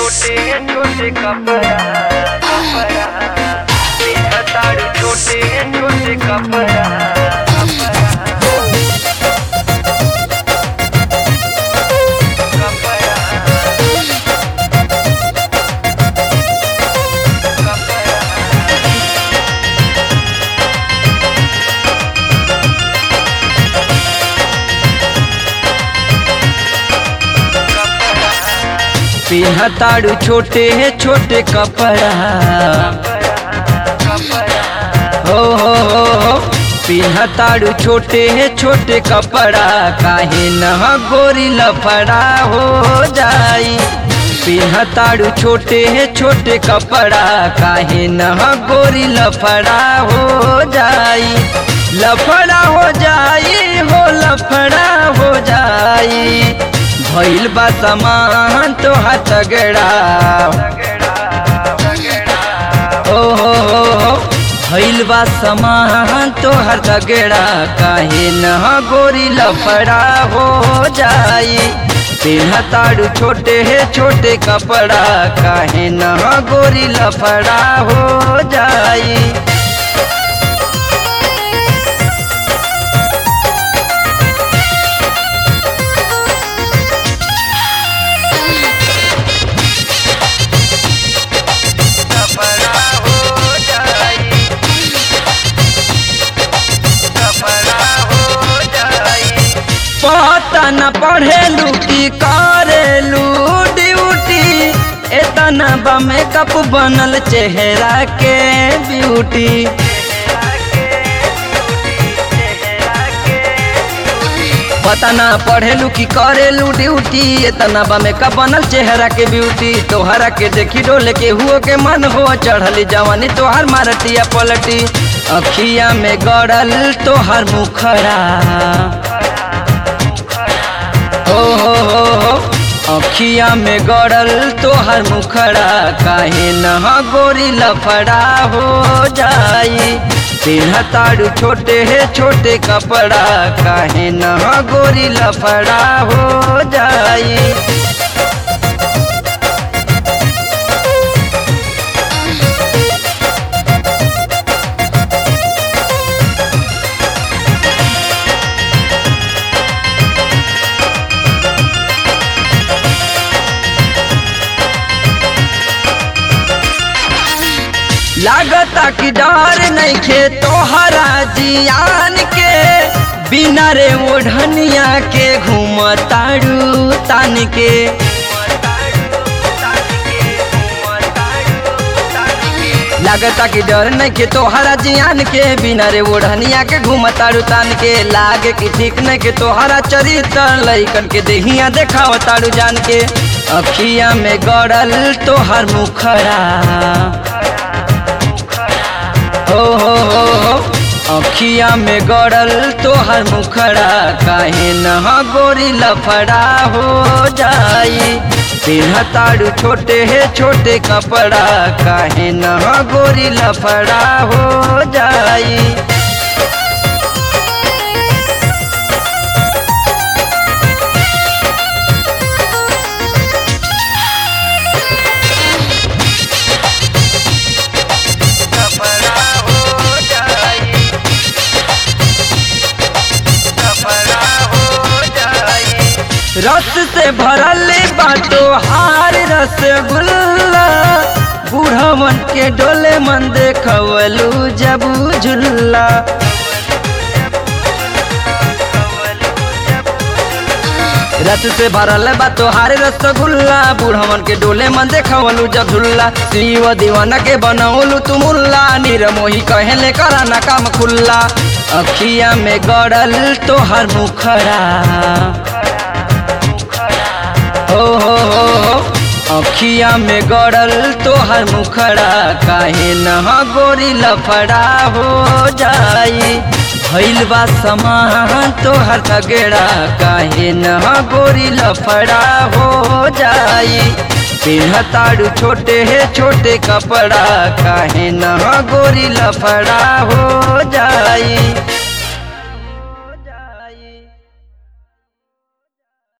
छोटे छोटे कपड़ा कपड़ा तेरा ताड़ू छोटे छोटे कपड़ा पिहताड़ू छोटे छोटे कपड़ा हो हो हो हो पिहताड़ू छोटे छोटे कपड़ा काहे न गोरी लफड़ा हो जाई पिहताड़ू छोटे छोटे कपड़ा काहे न गोरी लफड़ा हो जाई लफड़ा हो जाई हो लफड़ा हो जाई भइल बा समान तो हथगड़ा ओ हो हो हो भइल बा समान तो हथगड़ा काहे न गोरी लफड़ा हो जाई पिन्हताड़ू छोटे है छोटे कपड़ा काहे न गोरी लफड़ा हो जाई कपड़ा हो जाई कपड़ा हो जाई पता न पढ़ेलू की करेलू ड्यूटी एतना बा मेकअप बनल चेहरा के ब्यूटी पता ना पढ़ेलू की करेलू ड्यूटी एतना बा मेकअप बनल चेहरा के ब्यूटी तोहरा के देखी डोले के हुओ के मन हो चढ़ली जवानी तोहर मारतिया पलटी अखिया में गड़ल तोहर मुखरा हो हो हो हो अखिया में गड़ल तोहर मुखड़ा काहे न गोरी लफड़ा हो जाई पिन्हताड़ू छोटे है छोटे कपड़ा काहे न गोरी लफड़ा हो जाई लागता कि डर नहीं खे तोहरा जियान के बिना रे ओढ़निया के घूमताड़ू तान के लागता कि डर नहीं के तोहरा जियान के बिना रे ओढ़निया के घूमताड़ू तान के लागे कि ठीक नहीं के तोहरा चरित्र लइकन के देहिया देखावताड़ू जान के अखिया में गड़ल तोहर मुखरा हो हो हो हो अखिया में गड़ल तोहर मुखड़ा काहे न गोरी लफड़ा हो जाई पिन्हताड़ू छोटे है छोटे कपड़ा काहे न गोरी लफड़ा हो जाई कपड़ा हो जाई कपड़ा हो जाई रस से भरल बाटो हार रसगुल्ला बूढ़वन के डोले मन देखवलू जब झुल्ला रस से भरल बा तोहार रसगुल्ला बूढ़वन के डोले मन देखवलू जब झुल्ला शिव दीवाना के बनौलू तू मुल्ला निरमोही कहेले कराना काम खुल्ला अखिया में गड़ल तोहर मुखरा हो हो हो हो अखिया में गड़ल तोहर मुखड़ा काहे न गोरी लफड़ा हो जाई भइल बा समान तोहर तगड़ा काहे न गोरी लफड़ा हो जाई पिन्हताड़ू छोटे है छोटे कपड़ा काहे न गोरी लफड़ा हो जाई